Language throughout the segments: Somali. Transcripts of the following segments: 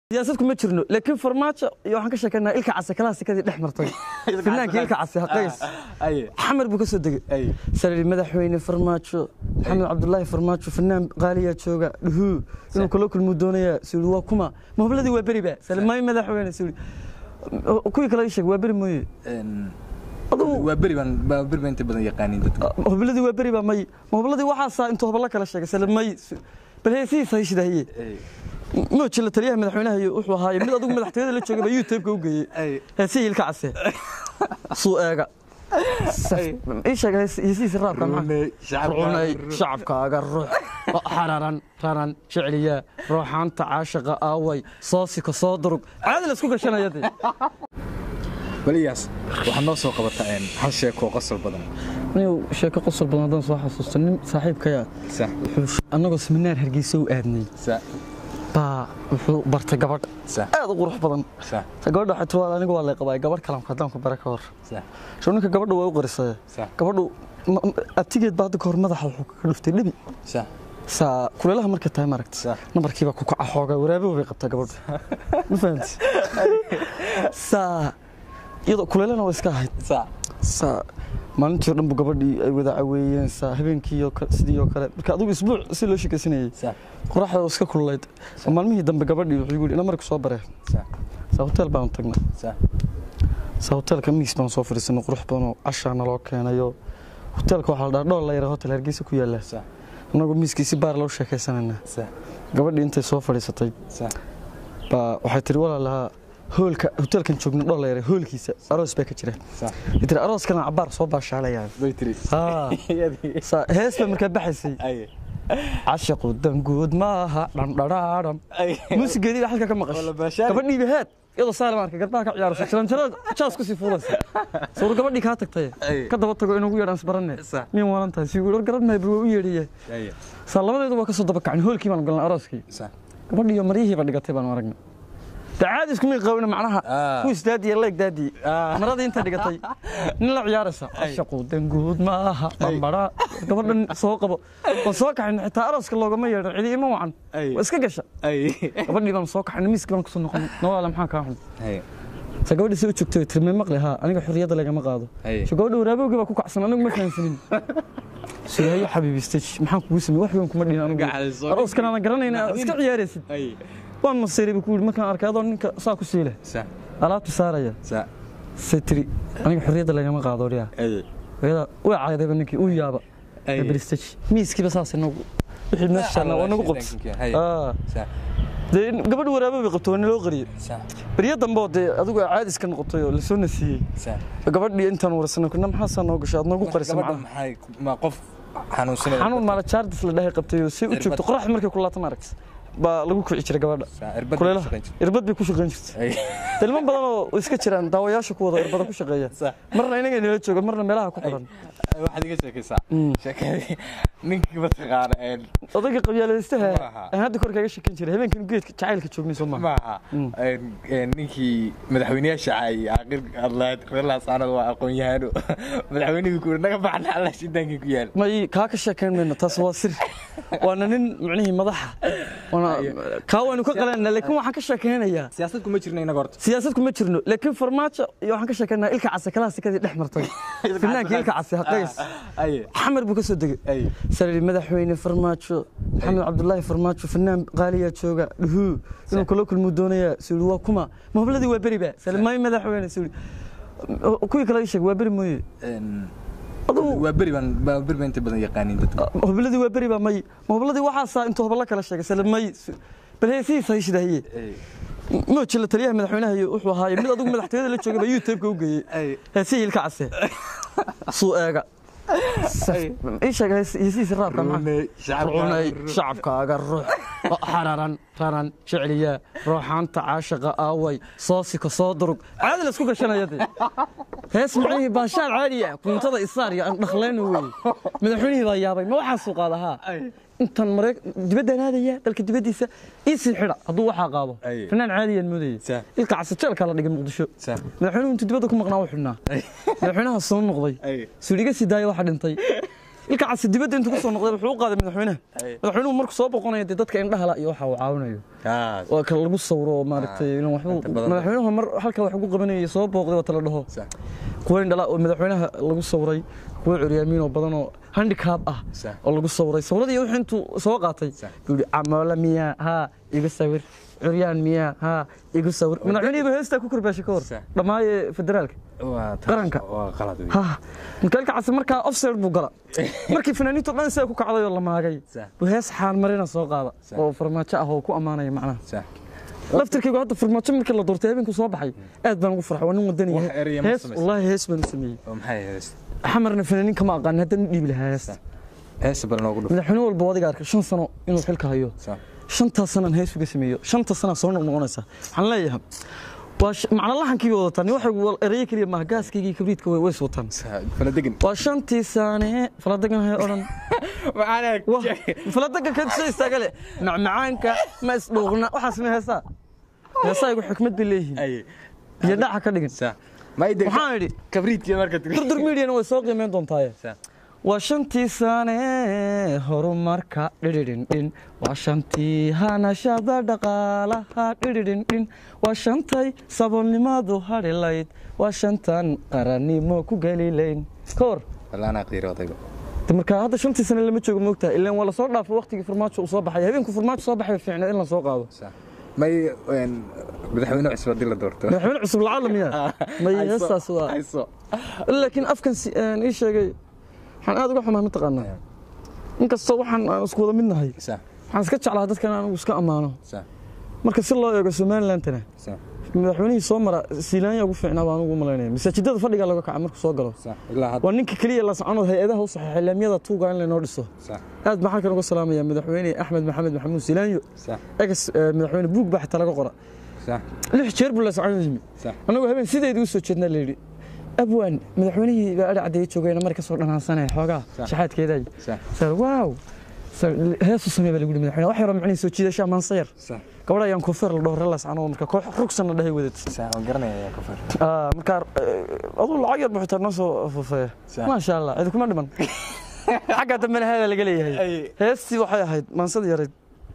siyaasad kuma jirno laakiin farmaajo iyo waxaan ka sheekeynaa ilka case kalaasikadii dhex martay finaanka ilka case haqays xamar buu ka soo degay salari madaxweyne farmaajo maxamed cabdulaahi farmaajo fanaan qaaliyaa jooga dhuhuu inuu kula kulmuu doonayaa suri waa kuma mahobladii waa beri ba salimaayo madaxweyne suri kuwii kale ii sheeg waa beri mooye waa beri baan baa beri baan inta badan yaqaanin dadka mahobladii waa beri baa may mahobladii waxaasaa intuu hoblo kala sheegay salimaayo bal heesihiisa hayshidaahiye moojila taliyaha madaxweynaha iyo wuxuu ahaaye mid adigu madaxtooyada la joogay baa youtube-ka u geeyey heesihii ilka case suu eega ii sheeg heesihiisa raabka maxaa shacabkaaga ruux xararan raran jecliyaa ruuxaanta caashaqa aaway soosika soo durug caadi la isku gashanaya dee waliyaas waxaad noo soo qabataa hal sheekoo qosol badan anigu sheeko qosol badan haddaan soo xasuusto nin saaxiibkaya sax wuxuu annagoo seminaar hargeysa u aadnay sax baa wuxuu bartay gabadh sax aad u qurux badan sax ta gabadha waxay tiri anigu waa lay qabaa gabadh kalamka haddaan ku bara ka hor sax soo ninka gabadha waa u qarisay Sax. gabadhu ma- ma- abtigeed baa hadda ka hor madaxa wuxuu kaga dhuftay dhibi sax saa kuleelaha markay tahay maaragta Sax. nambarkiibaa ku kaca xooga waraabow bay qabtaa gabadhu ma fahanti saa iyadoo kuleelana waa iska ahayd sax saa maalintii o dhan bu gabadhii ay wada caweeyeen saa habeenkii oo kale sidii oo kale marka adigu isbuuc si loo shekaysanayay sax qoraxda oo iska kululayd oo maalmihii dambe gabadhii wuxuu igu yidhi ina marka soo bare sax saa hotel baan tagnay sax saa hoteelka miis baan soo fadhiisanay qurux badanoo cashaa naloo keenayo hoteelka waxaa la dhaha dhool la yara hotel hargeysa ku yaalla sax annagoo miiskiisi baar loo sheekaysanayna sax gabadhii intay soo fadhiisatay sax baa waxay tiri walaalahaa hoolka hoteelkan joogna dhool la yara hoolkiisa aroos baa ka jira sax waxay tiri arooskana cabaar soo baashaalaya bay tiri haa saa hees baa markaa baxaysay ay cashaqu danguud maaha dhandhadhaadham ay muusigeedii baa halka ka maqashay Wala baashaali. gabadhiiba heed iyadoo saalimaarka garbaha ka ciyaaraysa jaranjarada jaas kusii fuulaysa sawir gabadhii kaa tagtay Ay. ka daba tago inugu yeedhaan isbaranne Sax. miyan waalan tahay sii war garan mahay bal waa u yeedhaya ay saa labadeedu waa ka soo daba kacin hoolkii baan galnay arooskii sax gabadhiiyo maryihiiba dhigatay baan aragnay de caadi iskumay qawina macnaha Ah. kuwis daadiya leeg daadiye Ah. maradii inta dhigatay nin la ciyaaraysa cashaqu danguud maaha dhambadha gabadhan soo qabo waan soo kaxayna xitaa arooska loogama yeedhan cidi ima wacan Ay. waa iska gasha ay gabadhii baan soo kaxayna miiskii baan kusoo noqonay nawaale maxaa kaa xun ay sa gabadhii si u joogtay tirmay maqli haa aniga xurriyadda lagama qaado Ay. so gabadha waraabowgii baa ku kacsan anigu ma fahansanin sugahayo xabiibi stage maxaan kugu samey wax weyn kuma dhihin anigu Gacal soo- arooskan aadan garanayna aad iska ciyaaraysid ay waan masiiray buu ku yidhi markaan arkay adoo ninka saa ku siile sax alaabtu saaraya sax say tiri aniga xurriyadda lagama qaado odhiyaa ay hooyada way caydayba ninkii uu yaaba Ay. bristage miiskiiba saas nagu wixii meesha saarnaa waa nagu qots Hay. Ah. sax dee gabadh waraabo bay qabto waa naloo qariyey sax beryo dambe oo dee adigu caadis ka noqotay oo lasoo nasiiyey sax gabadhii intaan warsanay kuna maxaasaa noo gashay aad noogu qarisa gabadha macnaha maxay ma qof xanuunsanaya xanuun maala jaardis la dhahay qabtay oo si u joogto qoraxda markay ku laatan aragta baa lagu kici jiray gabadha Saa, irbad bay ku kuleelaha shaqayn jirtay. irbad bay ku shaqayn jirtay ay ilmo badan oo iska jiraan daawayaasha ku wada irbada ku shaqeeya Sax. marna inaga nala jooga marna meelaha ku xiran waxaad iga sheekaysaa sheekadii ninkii mataqaana een odayga qabyaalaystaha Maaha. aan hadda kor kaga shekin jiray habeenkan geedka jacaylka joognay soo maaha maaha een een ninkii madaxweynayaasha ay aqir adlaad reerlaas aanad waa aqoon-yahano madaxweynihii ku yiri naga baxna allah shidaankii ku yaal may kaa ka sheekayn mayno taas waa sir waana nin micnihii madaxa waana kaa waynu ka qalanaa laakiin waxaan ka sheekaynayaa siyaasad kuma jirna inaga horta siyaasad kuma jirno laakiin farmaajo iyo waxaan ka sheekaynaa ilka case kalaasikadii dhex martay finaanka ilka case haqays ay xamar buu ka soo degay ay salari madaxweyne farmaajo maxamed cabdulaahi farmaajo fanaan qaaliyaa jooga dhuhuu inuu kula kulmuu doonayaa suri waa kuma mahobladii waa beri ba salimaayo madaxweyne suri kuwii kale ii sheeg waa beri mooye een adigu waa beri baan baa beri baan inta badan yaqaanin dadka hobladii waa beri baa may mahobladii waxaasaa intuu hoblo kala sheegay salimay bal heesihiisa hayshidaahiye ay moojila taliyaha madaxweynaha iyo wuxuu ahaaye mid adigu madaxtooyada la joogay baa youtube-ka u geeyey ay heesihii ilka case suu eega ii sheeg heesihiisa raabka maxaa cunay shacabkaaga ruux xararan raran jecliyaa ruuxaanta caashaqa aaway soosika soo durug caadi la isku gashanaya dee hees micnihii baashaal caadi ah kuntada isaar iyo aan dhaklayno wey madaxweynihii baa yaabay ma waxaa suu qaada haa intan maree dibaddaan aadaya dalka dibaddiisa ii sii xidha hadduu waxaa qaado Ay. fanaan caadiyaan moodayay Sa- ilka casajeelkaa la dhigay muqdisho Sa- madaxweynuhu intuu dibadda ku maqnaa u xidhnaa madaxweynaha soo noqday Ay. suudhiga sii daaya waxaa dhintay ilka casi dibadda intuu kusoo noqday wuxuu u qaaday madaxweynaha Ay. madaxweynuhu markuu soo boqonayo dee dadka indhahala iyo waxa uu caawinayo Ah, waa kala lagu sawiro oo maaragtay inuu waxbuu inta badan. madaxweynuhu mar halkaa wax ugu qabanayay soo booqday waa tala dhaho sax kuwa indhala oo madaxweynaha lagu sawiray kuwa curyaamiin oo badan oo handicap ah Sax. oo lagu sawiray sawradii wuxuu intuu soo qaatay Sax. buu yidhi camoola miyaa haa igu sawir curyaan miyaa haa igu sawir madaxweynihiiba heestaa ku korbaashay ka hor Sax. dhammaaye federaalka waa taas- Qaranka. waa qalad wey. ha mikaalka casi markaa offside buu gala markii fanaaniintu dhan sidaa ku kacday oo la maagay Sax. buu hees xaalmarina soo qaada Sax. oo farmaajo ah oo ku ammaanaya macnaha sax laftirkaygu hadda farmaajo markii la doortay habeenkuu soo baxay aad baan ugu farxay waa nin wadani Wax eraya ma hees samaysay? wallaahi hees baan u sameeyey oo maxay hees xamarna fanaaniin kama aqaan haddana u dhiibi lahaa hees hees bal noogu dhuf madaxweyne walba wadiga arkay shan sano inuu xilka hayo sax shantaas sanaan hees uga sameeyo shanta sanaa soo noqnoqonaysa waxaan leeyahay waa sh- macna lahankii bay wadataan waxay wal- erayo keliya maaha gaaskaygii kabriidka way ways wataan sax fala degan waa shantii saane faladegan hay odhan maxaan Wah, faladegan ka soo istaaga leh macmacaanka ma isdhuuqna waxaas ma heesaa heesaa igu xikmad bay leeyihiin ay iyo dhaca ka dhigin sax ma ide waxaan idhi kabriidkii marka durdur mediana way soo qiimeyn doontaaye sax waa shantii sane horumarka dhidhidhindhin waa shantii hanashada dhaqaalaha dhidhidhindhin waa shantay saboolnimadu hadhilayd waa shantan qarannimo ku gelilayn ka hor wala anaa qiiro odayga De marka hadda shantii sane lama joogo moogtaha ilaan waa lasoo dhaafo waqtigii farmaajo uu soo baxay habeenku farmaajo soo baxay fiicneed in la soo qaado sax may een, madaxweyne cusub haddii la doorto madaxweyne cusub lacala miya may Hayso, heestaas waa hayso laakiin afkan si- een, ii sheegay waxaan aad uga xumaa mataqaanaa inkastoo waxaan aan isku wada midnahay sax waxaan iska jeclaa dadkan anigu iska ammaano sax marka si loo eego somalilandana sax madaxweynihii soo mara siilaanya ugu fiicnaa baan ugu malaynaya masaajidada fadhiga laga kaca markuu soo galo sax ilaa hadda waa ninka keliya la socono hay-adaha u saxeexay laamiyada tuuga in laynoo dhiso sax aad baan halkan uga salaamaya madaxweyne axmed maxamed maxamuud siilaanyo sax egas eh, madaxweyne buug baa xitaa laga qora sax lix jeer buu la socon yimi sax anagoo habeen sideedii u soo jeednaa layidhi abwaan madaxweynihii baa adhi caddeeye joogayna mari ka soo dhanaansanaya xoogaa Sax. shaxaadkeedaay sax sar waaw sar heesu samee baa lagu yidhi madaxweyne wax yaroo macnihi soo jiidashaa maansayar sax gabadha ayaan koofeer la dhaho relaas anoo marka koox rugsanna dhahay wadad sax waan garanaya ayaa ka far Ah, marka eh, aduu lacag yar buxitaa noo soo fufeeya Sax. maasha allah cidi kuma dhiman xagga dambena haadaa laga leeyahay Ay. heestii waxay ahayd maansada yarayd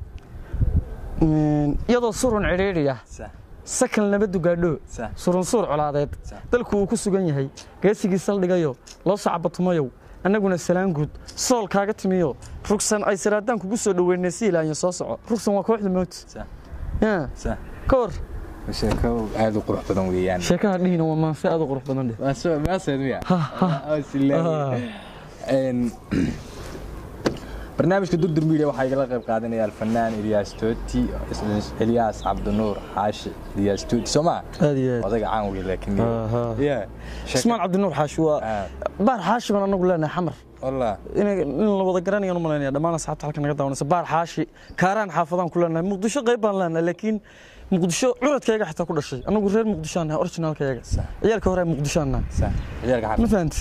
Mm, iyadoo surun cidhiidhi ah sax sakal nabadu gaadho sax surun suur colaadeed Sax. dalku uu ku sugan yahay geesigii saldhigayo loo sacabatumayow annaguna salaan guud sool kaaga timiyo rugsan ay siraadaan kugu soo dhoweynay si ilaanya soo soco rugsan waa kooxda mowt sax Ya, sax ka hor sheeko aad u qurux badan weeyaan sheekaha dhihina waa maanse aad u qurux badan dheh waa soo maaseed miya Ha, ha. Ah, silaahi. Een, barnaamijka durdur media waxaa igala qayb qaadanaya alfanaan ilyaas tooti ilyaas cabdinuur xaashi ilyaas tooti soo maa aad iyo aad odayga caan wey laakiin Aha. Yeah. Sheeko- ismaan cabdinuur xaashi waa Ah, baar xaashi baan anagu leenahay xamar wallah inay in la wada garanayaan u malaynaya dhammaan asxaabta halkan naga daawanaysa baar xaashi kaaraan xaafadaan ku leenahay muqdisho qayb baan leenahay laakiin muqdisho curadkayga xitaa ku dhashay anagu reer muqdishoaan nahay originaalkayaga Sax. ciyaalka hore muqdishoaan nahay sax ciyaalka ma xaafad fahanti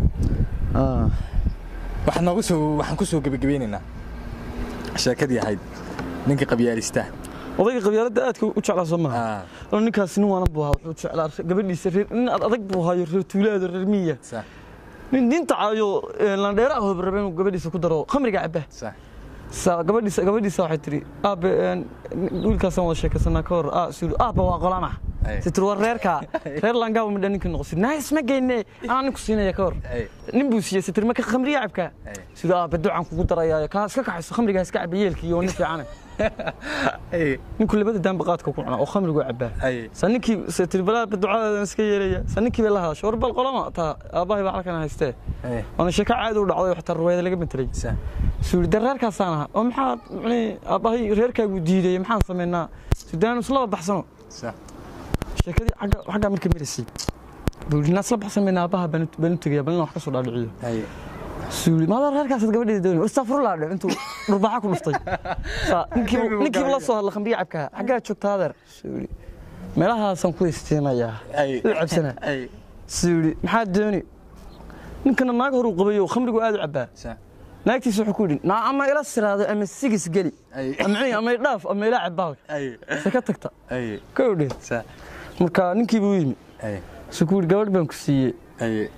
waxaan noogu soo waxaan ku soo gebagabeynaynaa sheekadii ahayd ninka qabyaalista odayga qabyaaladda aadka u jeclaa soo maaha ah oo ninkaas nin waanan buu ahaa wuxuu jeclaa gabadhiisa reer nin ad adag buu haayo reer tuulaada reer miya sax nin diinta caayo ee, landheera ah oo rabe inuu gabadhiisa ku daro khamriga cabba sax Sa- gabadhiisa gabadhiisa waxay tiri aabe een, wiilkaasaan wada sheekaysanaa ka hor aa suri aabba waa qolama Ay. si tiri war reerka reer langaaba midha ninka noqosi naas ma geyne anaa ninku siinaya ka hor ay nin buu siiyey si tiri marka khamriya cabka ay sida aabe ducaan kugu darayaayo kaa iska kaxayso khamrigaa iska cabba yeelkii oo nin fiicane ay ninku labada daanba qaadka ku cunaa oo khamrigu cabbaa ay sa ninkii se tiri balaa ducadaadan iska yeelaya sa ninkii bay la hadashay war bal qolama taa aabbahay baa halkan haystee ay waana sheeko caadi u dhacday oo xataa ruwaayada laga metelay sax suuri de reerkaasaan ahaa oo maxaa mani aabbahay reerkaagu diidayay maxaan samaynaa sudaanu islaba baxsano sax sheekadii xagga xaggaa marka maraysay buu yidhi naa isla baxsamayna aabbaha baan u- baan u tegaya bal inaan wax ka soo dhaadhiciyo ay suuri maadaa reerkaasaad gabadheeda doonay astafurlaa dhe intuu dhurbaaxa ku dhuftay Saa, ninkiibu ninkiibu la soo hadla khamriya cabkaa xaggaa joogtaa adeer suuri meelahaasaan ku istiimayaa ay u cabsanaa ay suuri maxaa dooni ninkana naag horuu qabayo khamrigu aad u cabbaa sax naagtiisa wuxuu ku yidhi naa ama ila siraado ama sigis geli ay ama ama idhaaf ama ila cabaalka ay se ka tagta ay ka odhe sax marka ninkii buu yimi ay su ku yidhi gabadh baan ku siiyey ay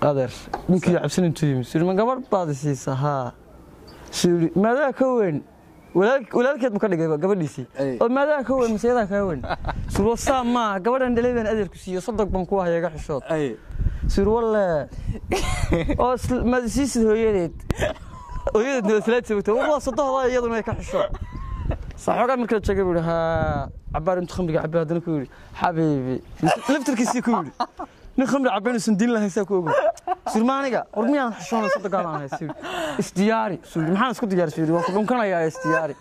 adeer ninkii cabsan intuu yimi suu ma gabadh baad i siisaa haa suu yidhi maadaa ka weyn walaal- walaalkeed ma ka dhigay gabadhiisii Ay. oo maadaa ka weyn maseyadaa kaa weyn suu yidhi, saa maaha gabadhan dhalay baan adeerku siiyo sodog baan ku hayaga xishood ay suu yidhi, walle oo isla- maad isiisid hooyadeed hooyadeed nabadfalaad sabagta waa sodohda iyaduna ay ka xishood saxoogaa markala joogay buu yidhi haa cabaar intuu khamriga cabay haddana ku yidhi xabiibi laftarkiisii ku yidhi nin khamri cabay inuusan diin lahayn saa ku ogow surma aniga war miyaan xishoona sodogaadaan ahay suu yidhi isdiyaari suu yidhi maxaan isku diyaari suu yidhi waan ku dhunkanayaa isdiyaari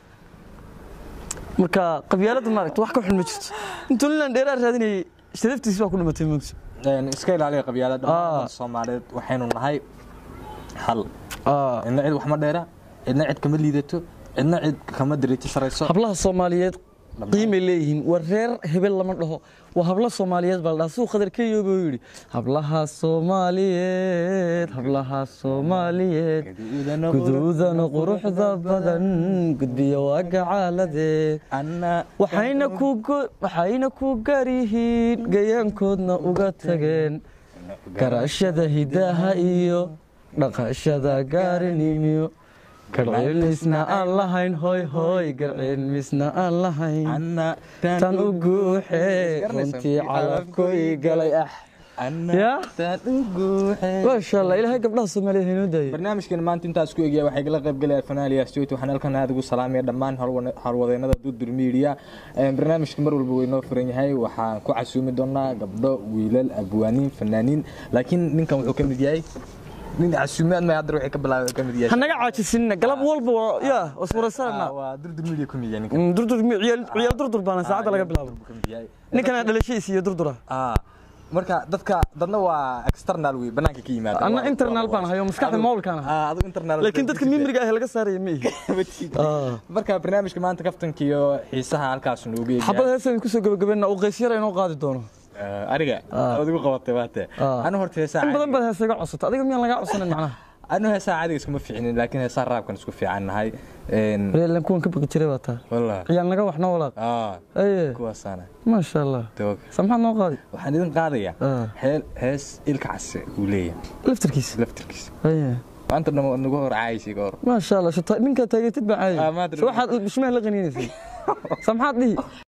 marka qabyaaladda maaragta wax ka xun ma jirto intuu ninaan dheeraa raadinayay sharaftiisi baa ku dhimatay moogta Een, iska ilaaliya qabyaalada Ah. dhammaan soomaaliyeed waxaynu nahay hal Ah. cidna cid wax ma dheera cidna cid kama liidato cidna cid kama diriiti sarayso hablaha soomaaliyeed qiimay leeyihiin war reer hebel lama dhaho waa habla soomaaliyeed baa la dhaha suu qadar keyo buu yidhi hablaha soomaaliyeed hablaha soomaaliyeed guduudana quruxda badan gudbiya waa gacaaladeed Anna- waxayna ku go- waxayna ku gaar yihiin gayaankoodna uga tageen garashada hidaha iyo dhaqashada gaarinimiyo garcilmisna aan lahayn hoy hoy garcilmisna aan lahayn Anna- tan u guuxee runtii calabkoy galay ah Anna- Ya? tan u guuxee. maasha allah ilaahay gabdhaha soomaaliyeed haynoo daayay barnaamijkan maanta intaas ku egaya waxay kala qayb galaya fanaaliya studio waxaan halkan aad ugu salaamaya dhammaan howlwa- howlwadeennada dudur media Een, barnaamijka mar walba way noo furan yahay waxaan ku casuumi doonaa gabdho wiilal abwaaniin fanaaniin laakiin ninkan wuxuu ka mid yahay nin casuumaad ma hadda waxay ka bilaabay ka mid yahay hanaga caajisinna galab walba waa yaa waswaraysanna Ah, waa durdur media ku mid yahay ninkan durdur ciyaal ciyaal durdur baana saacadda laga bilaabo Ka mid yahay. ninkana dhalashadiisa iyo durdura Ah, marka dadka dadna waa external wey banaanka ka yimaada Anna Waa- internal baan hayo, maskaxda Adigu- moolkaan ahay. Ah, adigu internal laakiin dadka mimriga ah laga saaraya ma ihi Ah. marka barnaamijka maanta kaftanka iyo xiisaha halkaas noogu eegaya xabada heesaan kusoo gabagabeena uu qaysyara inoo qaadi doono Eh, ariga Ah. adigu qabatay waate Ah. anu horta heesaa in badan baad heesa iga codsata adiga miyaan lagaa codsanan macnaha anu heesaa caadiga iskuma fiicnin laakiin heesaa raabkan isku fiican nahay reelan kuwan ka baqi jiray baa taa wallah ciyaal naga waxna walaaq ah aye kuwaasaana maasha allah doog samxaad noo qaadi waxaan idin qaadayaa Ah. heel hees ilka case uu leeyahay laftarkiisa laftirkiisa aye maanta dhamo nagu hor caayisay ka hor maasha allah shata ninkaa taageertid baa Ah, caadi maanta So waxaad bishmaha la qaniinaysay samxaad dhihi